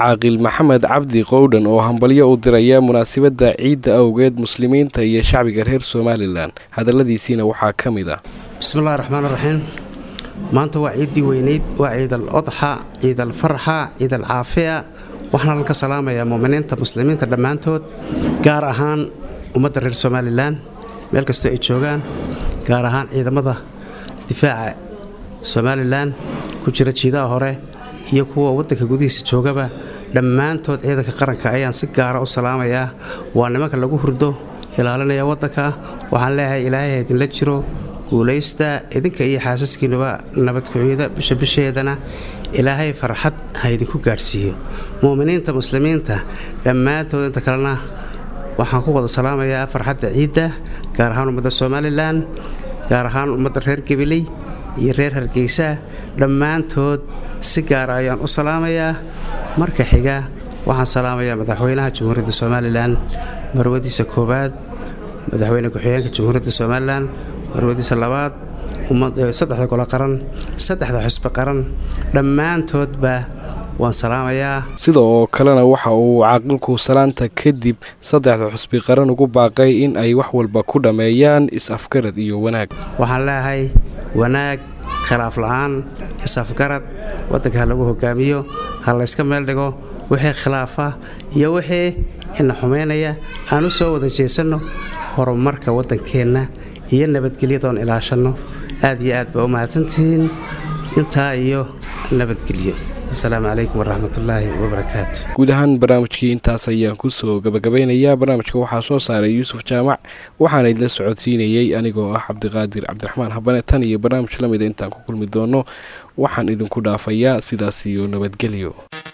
caaqil maxamed cabdi qowdhan oo hambalyo u diraya munaasabadda ciidda awgeed muslimiinta iyo shacbiga reer somalilan hadalladiisiina waxaa ka mid ah bismillahi raxmaan raxiim maanta waa ciiddii weyneyd waa ciidal odxa ciidal farxa ciidal caafiya waxaan halka salaamayaa muuminiinta muslimiinta dhammaantood gaar ahaan ummadda reer somalilan meel kastoo ay joogaan gaar ahaan ciidamada difaaca somalilan ku jira jiidaha hore iyo kuwa waddanka gudihiisa joogaba dhammaantood ciidanka qaranka ayaan si gaara u salaamayaa waa nimanka lagu hurdo ilaalinaya waddanka waxaan leeyahay ilaahay ha idinla jiro guulaysta idinka iyo xaasaskiinuba nabadkuciyada bisha bisheedana ilaahay farxad ha idinku gaadhsiiyo mu'miniinta muslimiinta dhammaantood inta kalena waxaan ku wada salaamayaa farxadda ciidda gaar ahaan ummadda somalilan gaar ahaan ummadda reer gabiley iyo reer hargeysa dhammaantood si gaara ayaan u salaamayaa marka xiga waxaan salaamayaa madaxweynaha jamhuuriyadda somalilan marwadiisa koowaad madaxweyne ku-xigeenka jamhuuriyadda somalilan marwadiisa labaad saddexda golo qaran saddexda xusbi qaran dhammaantoodba waan salaamayaa sida oo kalena waxa uu caaqilku salaanta kadib saddexda xusbi qaran ugu baaqay in ay wax walba ku dhammeeyaan is-afgarad iyo wanaag waxaan leeyahay wanaag khilaaf la'aan is-afgarad waddanka ha lagu hogaamiyo ha layska meel dhigo wixii khilaafa iyo wixii ina xumaynaya aan u soo wada jeesanno horumarka waddankeenna iyo nabadgelyadoon ilaashanno aad iyo aad baa u mahadsantihiin intaa iyo nabadgelyo asalaamu calaykum waraxmatullaahi wabarakaatu guud ahaan barnaamijkii intaas ayaan kusoo gabagabaynayaa barnaamijka waxaa soo saaray yuusuf jaamac waxaana idla socodsiinayey anigoo ah cabdiqaadir cabdiraxmaan habane tan iyo barnaamij la mida intaan ku kulmi doono waxaan idinku dhaafayaa sidaas iyo nabadgelyo